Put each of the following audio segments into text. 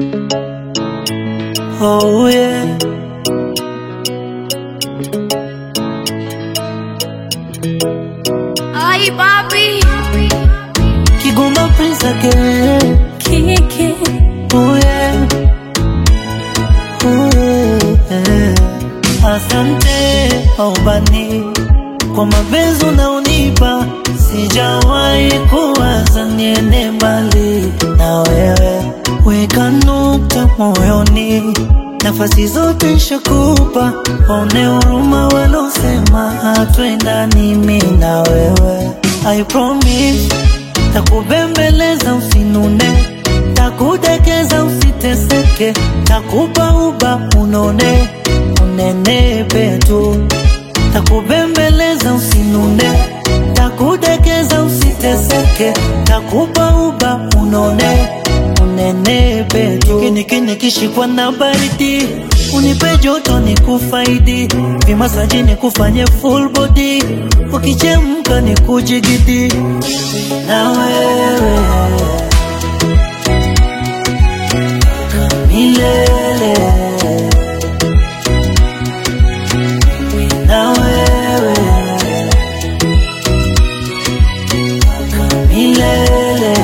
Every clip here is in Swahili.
Oh yeah. Ay, papi. Kigoma Prince again. Kiki. Oh yeah. Oh yeah. Asante aubani kwa mapenzi unaonipa, sijawahi kuwaza niende mbali na wewe. Weka nukta moyoni, nafasi zote nishakupa, one huruma walosema hatuendani mimi na wewe. I promise takubembeleza usinune, takudekeza usiteseke, takupa uba unone unenepe tu, takubembeleza usinune, takudekeza usiteseke, takupa uba unone unenepe tu. Kini kini kishikwa na baridi, unipe joto ni kufaidi, vimasaji ni kufanye full body, ukichemka ni kujigidi na wewe milele na wewe milele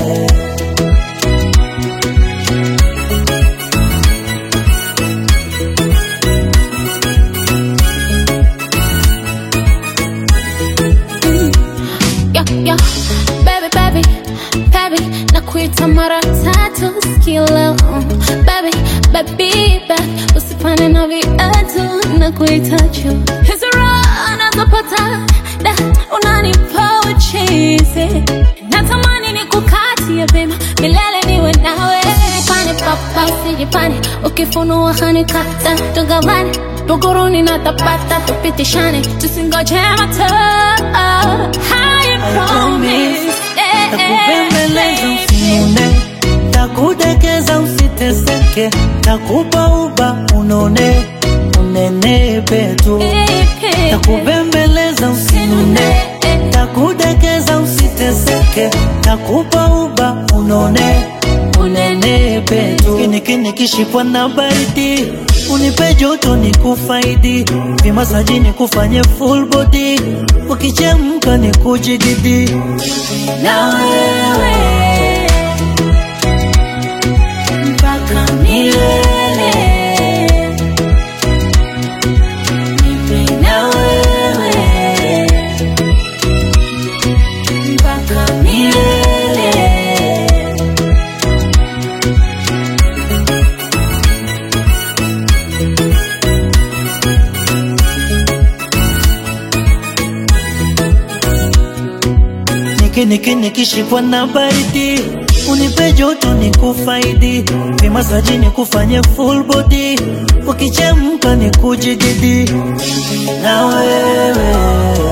Yo, yo, baby, baby, baby, nakuita mara tatu sikio leo baby, baby, baby, usifane na viatu nakuita juu hizo raha nazopata da unanipa uchizi natamani nikukatie pema milele niwe nawe usijipane papa usijipane ukifunua hanikata tugavane tuguruni na tapata tupitishane tusingoje mato I promise eh, takubembeleza eh, usinune, takudekeza usiteseke, takupa uba unone unenepe tu, baby. takubembeleza usinune, takudekeza usiteseke, takupa uba unone unenepe tu. Kini kini kishikwa na baridi, unipe joto ni kufaidi, vimasaji ni kufanye full body, ukichemka ni kujididi na wewe mpaka milele. Mimi na wewe mpaka milele. Niki niki nikishikwa na baridi, unipe joto ni kufaidi, vimasaji ni kufanye full body, ukichemka ni kujididi na wewe